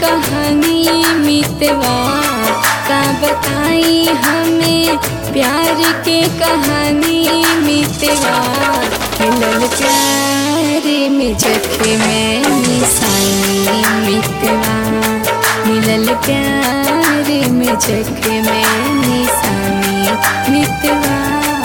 कहानी मितवा का बताई हमें प्यार के कहानी मितवा खिलल प्यार में जखे में निशानी मितवा मिलल प्यार में जखे में निशानी मितवा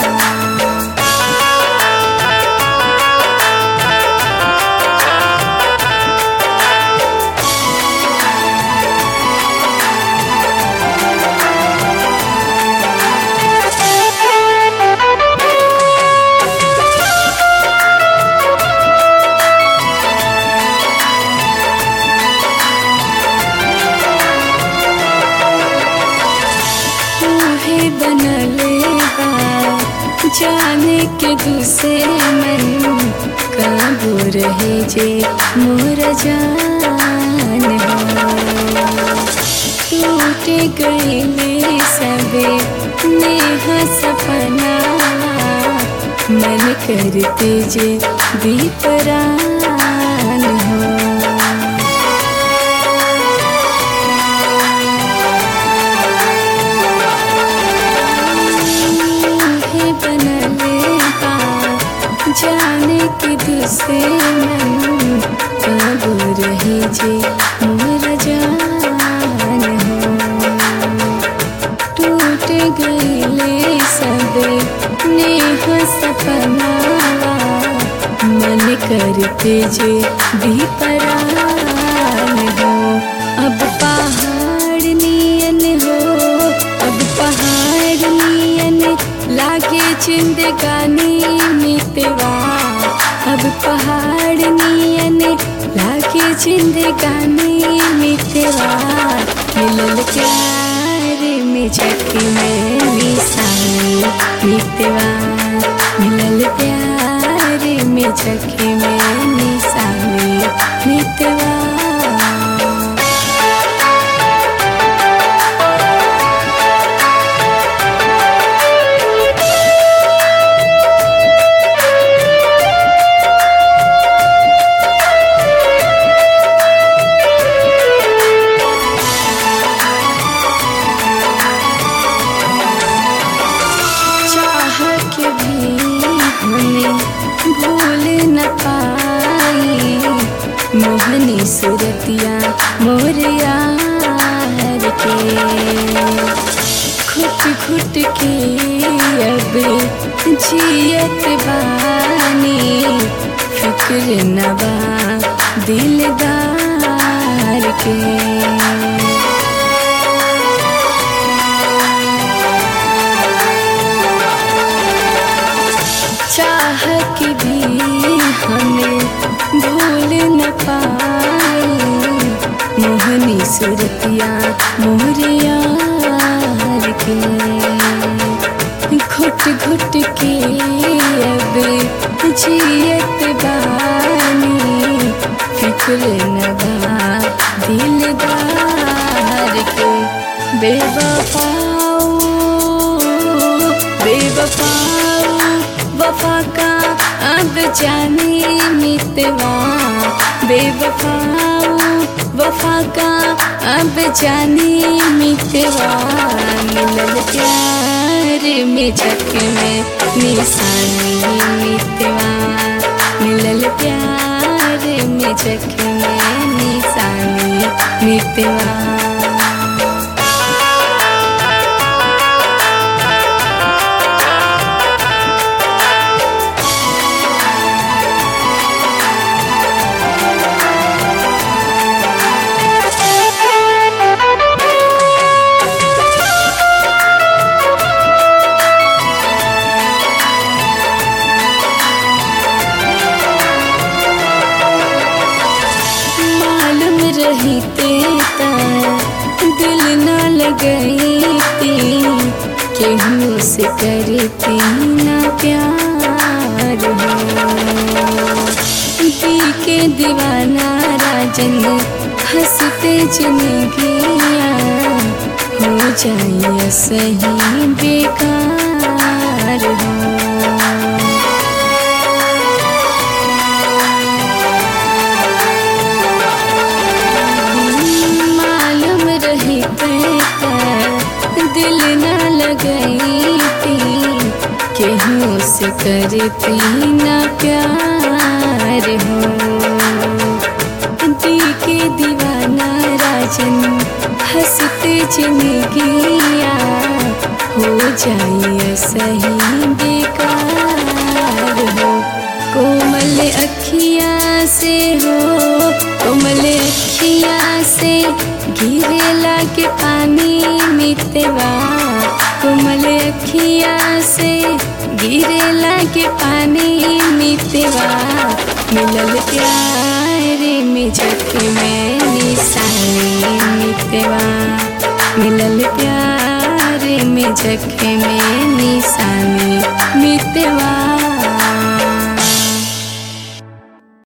तूहे बनले बा जाने के दूसरे मन काबू रहे जे मोर जान हो टूट गईले सबे नेह सपना मन करते जे दीपरान हो है बनले बा जाने के दूसरे मन काबू रहे जे मोर जान हो टूट गईले सब नेह सपना मन करते जे दीपरान हो अब पहाड़ नियन हो अब पहाड़ नियन लागे जिंदगानी मितवा अब पहाड़ नियन लागे जिंदगानी मितवा मिलल प्यार में झकी में निशानी मितवा मिलल प्यार में झकी में निशानी मितवा चाह के भी हमें भूल न पाई मोहनी सुरतिया मोर यार के घुट घुट के अब जियत बानी फिक्र नबा दिलदार के चाह के भी हमें भूल न पाई मोहनी सुरतिया मोरिया के घुट घुट के अब जियत बानी फिक्र न बा दिलदार के बेवफाओ बेवफाओ वफा का अब जाने मितवा बेवफाओ वफा का अब जाने मितवा मिलल प्यार में झक में निशानी मितवा मिलल प्यार में झक में निशानी मितवा मालूम रही तेता दिल न लगई थी केहू से करती ना प्यार हो पी के दीवाना राजन हंसते जिंदगिया हो जाए सही बेकार हो केहू से करती ना प्यार हो दी के दीवाना राजन हंसते जिंदगिया हो जाइए सही बेकार हो कोमल अखिया से हो कोमल अखिया से गिरे लागे पानी मितवा कोमल अखिया से गिरे लागे पानी मितवा मिलल प्यार में जग में निशानी मितवा मिलल प्यार में जग में निशानी मितवा